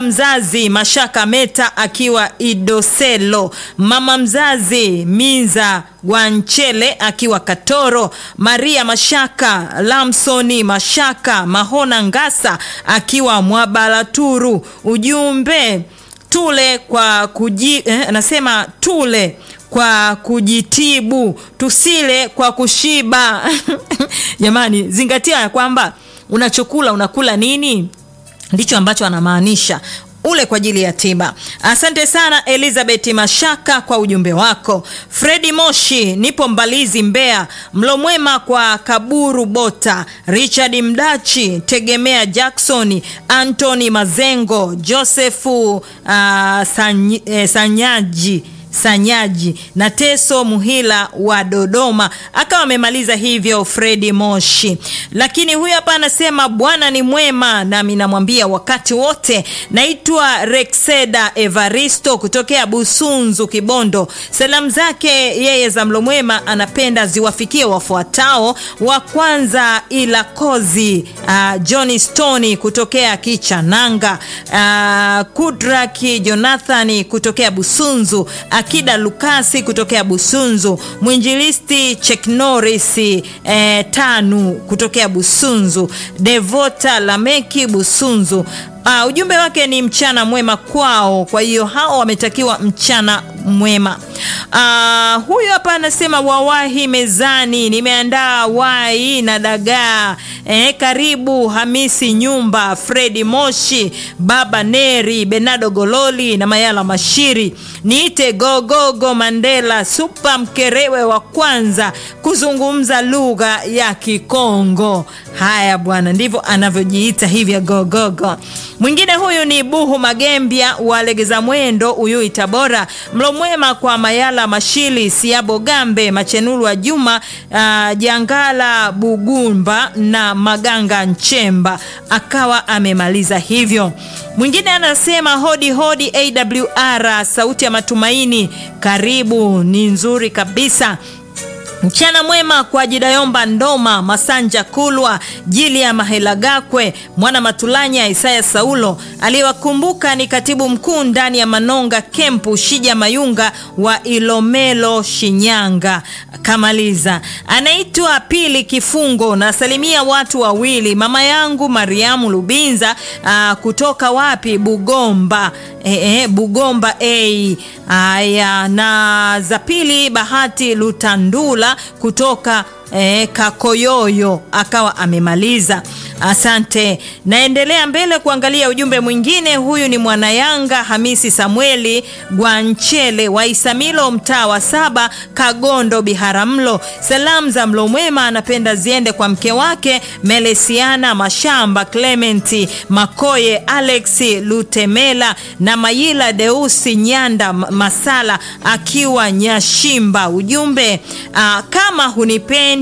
mzazi Mashaka Meta akiwa Idoselo, mama mzazi Minza Gwanchele akiwa Katoro, Maria Mashaka, Lamsoni Mashaka, Mahona Ngasa akiwa Mwabalaturu. Ujumbe tule kwa kuji, eh, anasema tule kwa kujitibu tusile kwa kushiba. Jamani, zingatia ya kwamba unachokula unakula nini, ndicho ambacho anamaanisha ule kwa ajili ya tiba. Asante sana Elizabeth Mashaka kwa ujumbe wako. Fredi Moshi, nipo Mbalizi, Mbeya. Mlo mwema kwa Kaburu Bota, Richard Mdachi, Tegemea Jackson, Anthony Mazengo, Josefu uh, Sanyi, eh, Sanyaji Sanyaji na Teso Muhila wa Dodoma, akawa amemaliza hivyo Fredi Moshi. Lakini huyu hapa anasema Bwana ni mwema, nami namwambia wakati wote. Naitwa Rexeda Evaristo kutokea Busunzu, Kibondo. Salamu zake yeye za mlo mwema anapenda ziwafikie wafuatao. Wa kwanza ila kozi uh, Johnny Stone kutokea Kichananga, uh, Kudraki Jonathani kutokea Busunzu Akida Lukasi kutokea Busunzu, mwinjilisti Chek Norris eh, tanu kutokea Busunzu, Devota Lameki Busunzu. Uh, ujumbe wake ni mchana mwema kwao, kwa hiyo hao wametakiwa mchana mwema. Uh, huyu hapa anasema wawahi mezani, nimeandaa wai na dagaa. Eh, karibu Hamisi Nyumba, Fredi Moshi, Baba Neri, Benado Gololi na Mayala Mashiri. Niite Gogogo Mandela, Supa Mkerewe wa kwanza kuzungumza lugha ya Kikongo. Haya bwana, ndivyo anavyojiita hivyo Gogogo. Mwingine huyu ni Buhu Magembia wa Legeza Mwendo, Uyui Tabora. Mlo mwema kwa Mayala Mashili, Siabo Gambe, Machenuru wa Juma, uh, Jangala Bugumba na Maganga Nchemba, akawa amemaliza hivyo. Mwingine anasema hodi hodi AWR, sauti ya matumaini, karibu, ni nzuri kabisa. Mchana mwema kwa Jidayomba Ndoma, Masanja Kulwa, Jilia Mahelagakwe, Mwana Matulanya, Isaya Saulo. Aliyewakumbuka ni katibu mkuu ndani ya Manonga Kempu, Shija Mayunga wa Ilomelo, Shinyanga. Kamaliza, anaitwa Pili Kifungo. Nasalimia watu wawili, mama yangu Mariamu Lubinza aa, kutoka wapi? Bugomba e, e, Bugomba a haya, na za pili Bahati Lutandula kutoka E, Kakoyoyo akawa amemaliza. Asante. Naendelea mbele kuangalia ujumbe mwingine. Huyu ni Mwanayanga Hamisi Samueli Gwanchele wa Isamilo, mtaa wa saba, Kagondo, Biharamulo. Salamu za mlo mwema anapenda ziende kwa mke wake Melesiana Mashamba, Clementi Makoye, Alex Lutemela na Mayila Deusi Nyanda Masala akiwa Nyashimba. Ujumbe aa, kama hunipendi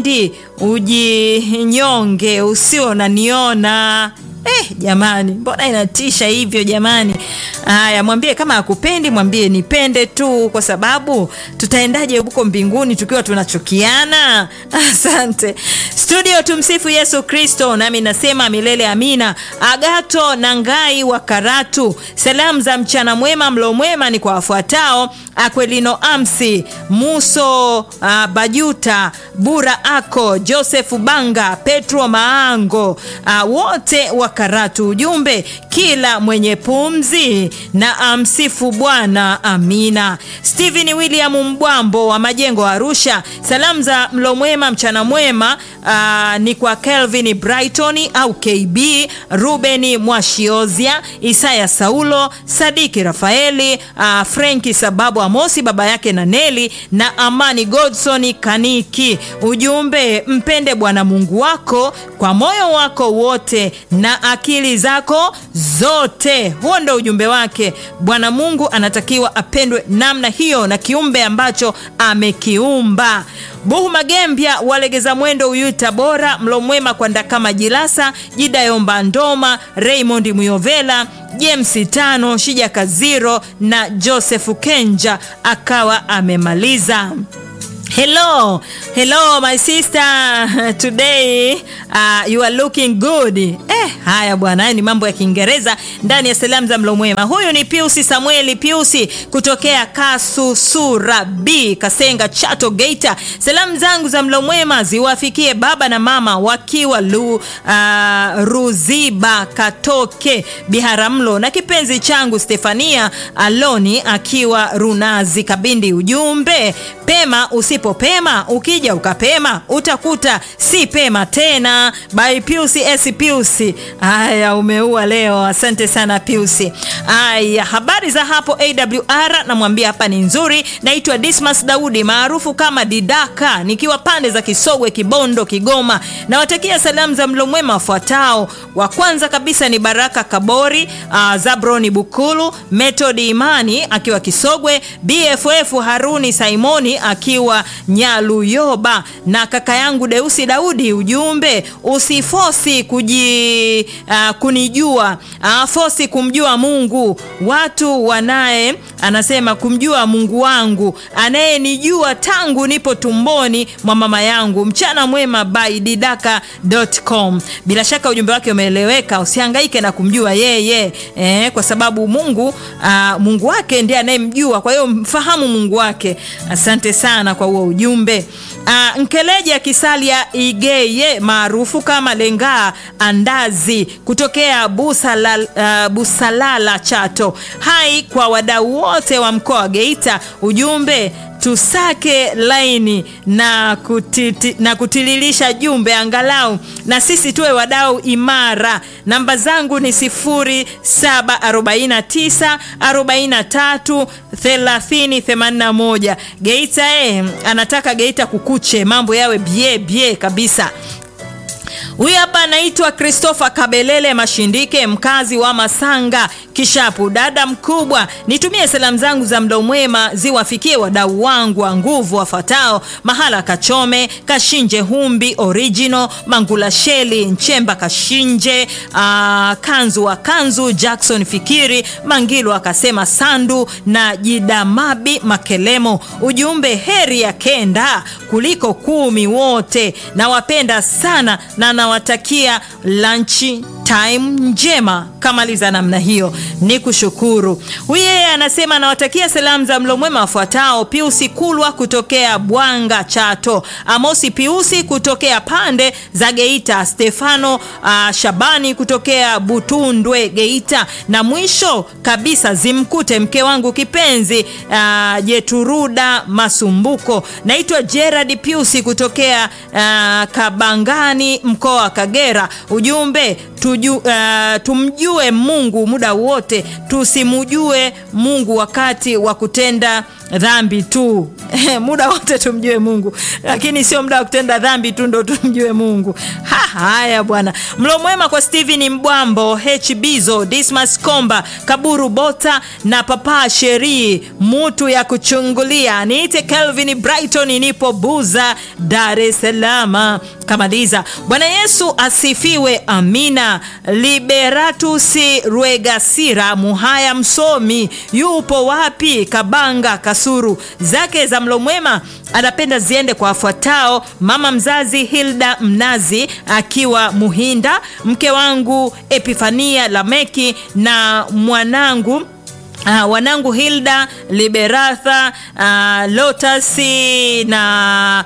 ujinyonge, usio naniona. Eh, jamani, mbona inatisha hivyo jamani? Haya, mwambie kama akupendi, mwambie nipende tu, kwa sababu tutaendaje huko mbinguni tukiwa tunachukiana? Asante studio. Tumsifu Yesu Kristo, nami nasema milele amina. Agato na Ngai wa Karatu, salamu za mchana mwema, mlo mwema ni kwa wafuatao: Akwelino Amsi, Muso uh, Bajuta, Bura Ako, Joseph Banga, Petro Maango, uh, wote wa Karatu. Ujumbe, kila mwenye pumzi na amsifu Bwana. Amina. Stephen William Mbwambo wa Majengo Arusha, salamu za mlo mwema mchana mwema uh, ni kwa Kelvin Brighton au KB, Ruben Mwashiozia, Isaya Saulo, Sadiki Rafaeli, uh, Frenki Sababu Amosi baba yake na Neli na Amani Godson Kaniki. Ujumbe, mpende Bwana Mungu wako kwa moyo wako wote na akili zako zote. Huo ndo ujumbe wake. Bwana Mungu anatakiwa apendwe namna hiyo na kiumbe ambacho amekiumba. Buhu Magembya walegeza mwendo Uyui Tabora, mlo mwema kwa Ndakama Jilasa, Jidayomba Ndoma, Raymond Muyovela, James Tano, Shija Kaziro na Joseph Kenja akawa amemaliza. Hello, hello my sister. Today uh, you are looking good. Eh, haya bwana, haya ni mambo ya Kiingereza ndani ya salamu za mlo mwema. Huyu ni Piusi Samueli Piusi kutokea Kasusura B Kasenga, Chato, Geita. Salamu zangu za mlo mwema ziwafikie baba na mama wakiwa lu, uh, Ruziba Katoke Biharamulo na kipenzi changu Stefania Aloni akiwa Runazi Kabindi. Ujumbe, pema usipopema, ukija ukapema utakuta si pema tena. By Piusi S Piusi. Haya, umeua leo. Asante sana Piusi. Haya, habari za hapo AWR, namwambia hapa ni nzuri. Naitwa Dismas Daudi maarufu kama Didaka, nikiwa pande za Kisogwe, Kibondo, Kigoma. Nawatakia salamu za mlo mwema wafuatao. Wa kwanza kabisa ni Baraka Kabori, uh, Zabroni Bukulu, Metodi Imani akiwa Kisogwe, BFF Haruni Simoni akiwa Nyaluyoba na kaka yangu Deusi Daudi. Ujumbe, usifosi kuji, uh, kunijua uh, fosi kumjua Mungu. Watu wanaye anasema kumjua Mungu wangu anayenijua tangu nipo tumboni mwa mama yangu. Mchana mwema by didaka.com. Bila shaka ujumbe wake umeeleweka, usihangaike na kumjua yeye eh, kwa sababu Mungu uh, Mungu wake ndiye anayemjua, kwa hiyo mfahamu Mungu wake. Asante sana kwa huo ujumbe. Uh, Nkeleja Kisalia Igeye maarufu kama Lengaa Andazi kutokea Busala, uh, Busalala Chato. Hai kwa wadau wote wa mkoa wa Geita. Ujumbe tusake laini na, kutiti, na kutililisha jumbe angalau na sisi tuwe wadau imara. Namba zangu ni 0749 43 30 81. Geita eh, anataka Geita kukuche, mambo yawe bie bie kabisa. Huyu hapa anaitwa Christopher Kabelele Mashindike, mkazi wa Masanga Kishapu. Dada mkubwa, nitumie salamu zangu za mdo mwema ziwafikie wadau wangu wa nguvu wafatao: Mahala Kachome, Kashinje Humbi Original, Mangula Sheli Nchemba Kashinje, aa, Kanzu wa Kanzu, Jackson Fikiri Mangilu akasema Sandu na Jidamabi Makelemo. Ujumbe, heri ya kenda kuliko kumi wote. Nawapenda sana na nawatakia lunch time njema. Kamaliza namna hiyo, ni kushukuru. Huyu yeye anasema anawatakia salamu za mlo mwema wafuatao: Piusi Kulwa kutokea Bwanga Chato, Amosi Piusi kutokea pande za Geita, Stefano uh, Shabani kutokea Butundwe Geita, na mwisho kabisa zimkute mke wangu kipenzi uh, Jeturuda Masumbuko. Naitwa Gerard Piusi kutokea uh, Kabangani mkoa wa Kagera. Ujumbe tuju, uh, tumjue Mungu muda wote, tusimujue Mungu wakati wa kutenda dhambi tu. muda wote tumjue Mungu, lakini sio muda wa kutenda dhambi tu ndo tumjue Mungu. Ha, haya bwana. Mlo mwema kwa Steven Mbwambo, H Bizo, Dismas Komba, Kaburu Bota na Papa Sheri, mutu ya kuchungulia. Niite Kelvin Brighton, nipo Buza, Dar es Salaam. Kamaliza. Bwana Yesu asifiwe, amina. Liberatus Rwegasira Muhaya msomi yupo wapi? Kabanga Kasuru zake za mlo mwema anapenda ziende kwa wafuatao: mama mzazi Hilda Mnazi akiwa Muhinda, mke wangu Epifania Lameki na mwanangu Uh, wanangu Hilda Liberatha, uh, Lotasi na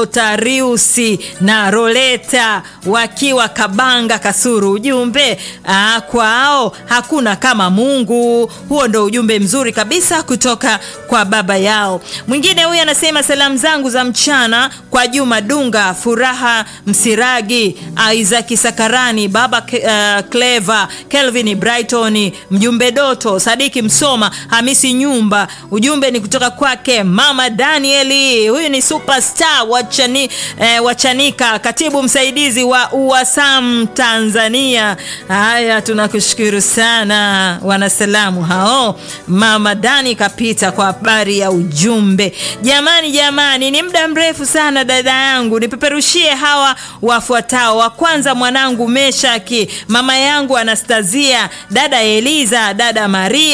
Lotariusi na Roleta wakiwa Kabanga Kasuru. Ujumbe uh, kwao hakuna kama Mungu. Huo ndo ujumbe mzuri kabisa kutoka kwa baba yao. Mwingine huyu anasema salamu zangu za mchana kwa Juma Dunga, Furaha Msiragi, Isaac Sakarani, baba uh, Clever, Kelvin Brighton, mjumbe Doto, Sadiki Mso Hamisi Nyumba. Ujumbe ni kutoka kwake mama Danieli, huyu ni superstar wachani, eh, wachanika katibu msaidizi wa UWASAM Tanzania. Haya, tunakushukuru sana wanasalamu hao. Mama Dani kapita kwa habari ya ujumbe. Jamani, jamani, ni muda mrefu sana dada yangu, nipeperushie hawa wafuatao. Wa kwanza mwanangu Meshaki, mama yangu Anastazia, dada Eliza, dada Maria na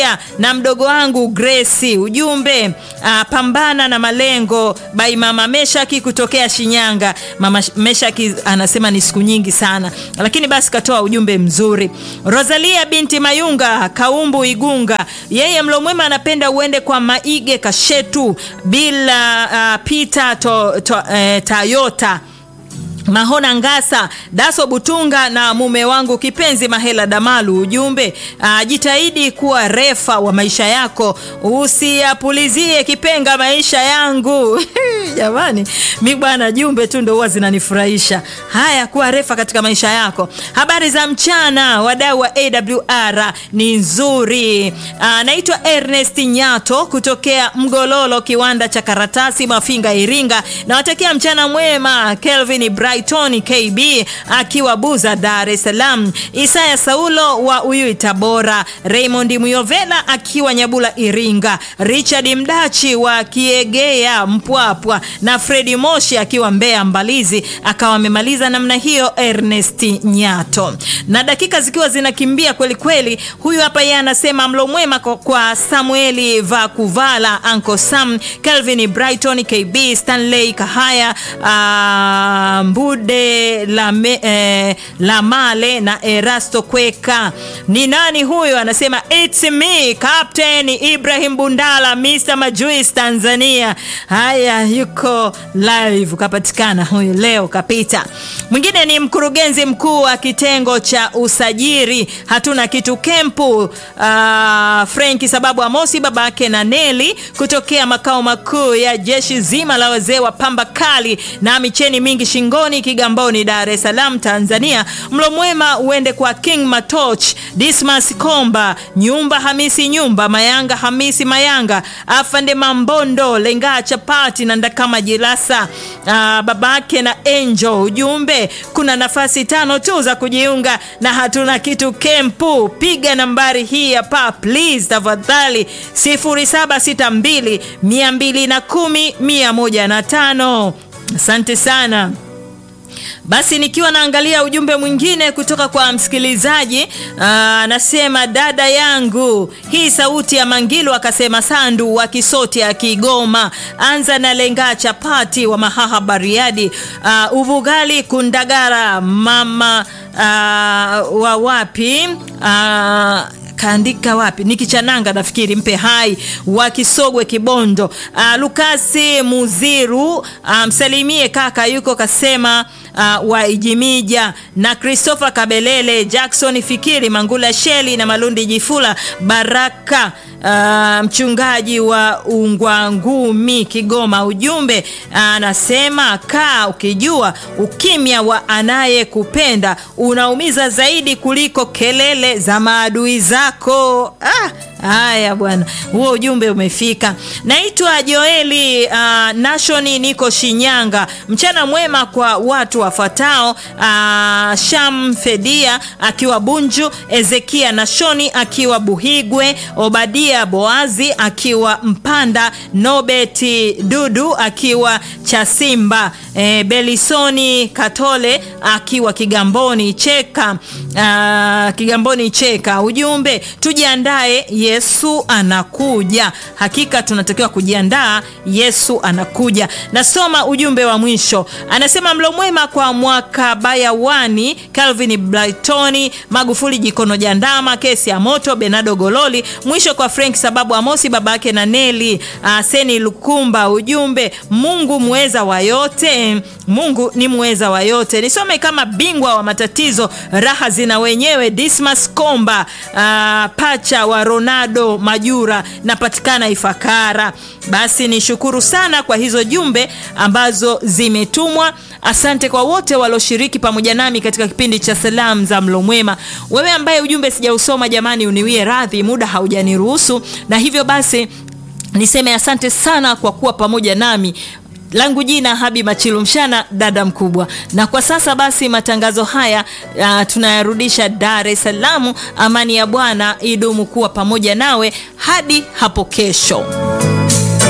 na mdogo wangu Grace. Ujumbe uh, pambana na malengo by mama Meshaki kutokea Shinyanga. Mama Meshaki anasema ni siku nyingi sana, lakini basi katoa ujumbe mzuri. Rosalia binti Mayunga Kaumbu Igunga, yeye mlo mwema anapenda uende kwa Maige Kashetu bila uh, Peter to, to, eh, Tayota Mahona Ngasa, Daso Butunga na mume wangu kipenzi Mahela Damalu. Ujumbe uh, jitahidi kuwa refa wa maisha yako, usiyapulizie kipenga maisha yangu. Jamani, mi bwana, jumbe tu ndo huwa zinanifurahisha. Haya, kuwa refa katika maisha yako. Habari za mchana, wadau wa AWR ni nzuri. Uh, naitwa Ernest Nyato kutokea Mgololo, kiwanda cha karatasi Mafinga, Iringa. Nawatakia mchana mwema. Kelvin Brighton KB akiwa Buza, Dar es Salaam. Isaya Saulo wa Uyui, Tabora. Raymond Muyovela akiwa Nyabula, Iringa. Richard Mdachi wa Kiegea, Mpwapwa na Fredi Moshi akiwa Mbeya, Mbalizi. Akawa amemaliza namna hiyo Ernest Nyato, na dakika zikiwa zinakimbia kweli kweli. Huyu hapa yeye anasema mlo mwema kwa Samueli Vakuvala, Uncle Sam, Kelvin Brighton KB, Stanley Kahaya, uh, Mbude la, me, eh, la Male na Erasto Kweka. Ni nani huyo? Anasema it's me Captain Ibrahim Bundala, Mr Majuis Tanzania. Haya, yuko live, kapatikana huyu leo, kapita. Mwingine ni mkurugenzi mkuu wa kitengo cha usajiri hatuna kitu kempu, uh, Franki sababu Amosi babake na Neli kutokea makao makuu ya jeshi zima la wazee wa pamba kali na micheni mingi shingoni Kigamboni, Dar es Salaam, Tanzania. Mlo mwema uende kwa King Matoch, Dismas Komba, Nyumba Hamisi, Nyumba Mayanga, Hamisi Mayanga, Afande Mambondo, Lenga Chapati na Ndakama Jilasa, uh, babake na Angel. Ujumbe, kuna nafasi tano tu za kujiunga na hatuna kitu kempu. Piga nambari hii hapa please, tafadhali 0762 210 105. Asante sana. Basi nikiwa naangalia ujumbe mwingine kutoka kwa msikilizaji anasema, dada yangu, hii sauti ya Mangilu akasema Sandu wa Kisoti ya Kigoma, anza na Lenga Chapati wa Mahaha Bariadi, uh, Uvugali Kundagara, mama uh, wa wapi uh, kaandika wapi nikichananga nafikiri mpe hai wa Kisogwe Kibondo. Uh, Lukasi Muziru msalimie um, kaka yuko kasema uh, wa Ijimija na Christopher Kabelele Jackson Fikiri Mangula Sheli na Malundi Jifula Baraka uh, mchungaji wa Ungwangumi Kigoma. Ujumbe anasema uh, kaa ukijua ukimya wa anayekupenda unaumiza zaidi kuliko kelele za maadui zako. Ah, haya bwana, huo ujumbe umefika. Naitwa Joeli uh, Nashoni, niko Shinyanga. Mchana mwema kwa watu wafuatao: uh, Sham Fedia akiwa Bunju, Ezekia Nashoni akiwa Buhigwe, Obadia Boazi akiwa Mpanda, Nobeti Dudu akiwa Chasimba, e, Belisoni Katole akiwa Kigamboni Cheka, uh, Kigamboni Cheka. Ujumbe tujiandae, Yesu anakuja. Hakika tunatakiwa kujiandaa, Yesu anakuja. Nasoma ujumbe wa mwisho, anasema mlo mwema kwa mwaka bayawani, Calvin Brightoni, Magufuli Jikono Jandama, kesi ya moto, Benado Gololi, mwisho kwa Frank sababu Amosi babake na Neli uh, Seni Lukumba. Ujumbe Mungu muweza wa yote, Mungu ni muweza wa yote. Nisome kama bingwa wa matatizo, raha zina wenyewe, Dismas Komba uh, pacha wa Ronaldo Majura, napatikana Ifakara. Basi nishukuru sana kwa hizo jumbe ambazo zimetumwa. Asante kwa wote walioshiriki pamoja nami katika kipindi cha salamu za mlo mwema. Wewe ambaye ujumbe sijausoma, jamani, uniwie radhi, muda haujaniruhusu, na hivyo basi niseme asante sana kwa kuwa pamoja nami langu jina Habi Machilu Mshana, dada mkubwa. Na kwa sasa basi matangazo haya uh, tunayarudisha Dar es Salaam. Amani ya Bwana idumu kuwa pamoja nawe hadi hapo kesho.